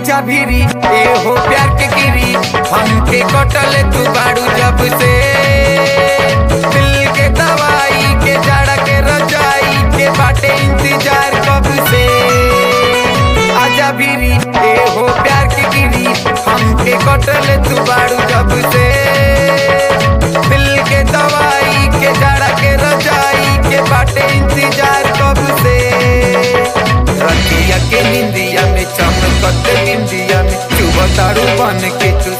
आजा भीरी ए हो प्यार के गिरी हमके कटल तू बाड़ू जब से दिल के दवाई के जड़ के रजाई के बाटे इंतजार कब से आजा भीरी ए हो प्यार के गिरी हमके कटल तू बाड़ू जब से दिल के दवाई के जड़ के रजाई के बाटे इंतजार कब से रतिया के निंदिया में चमकत बिंदिया में चुबतारू बन के तू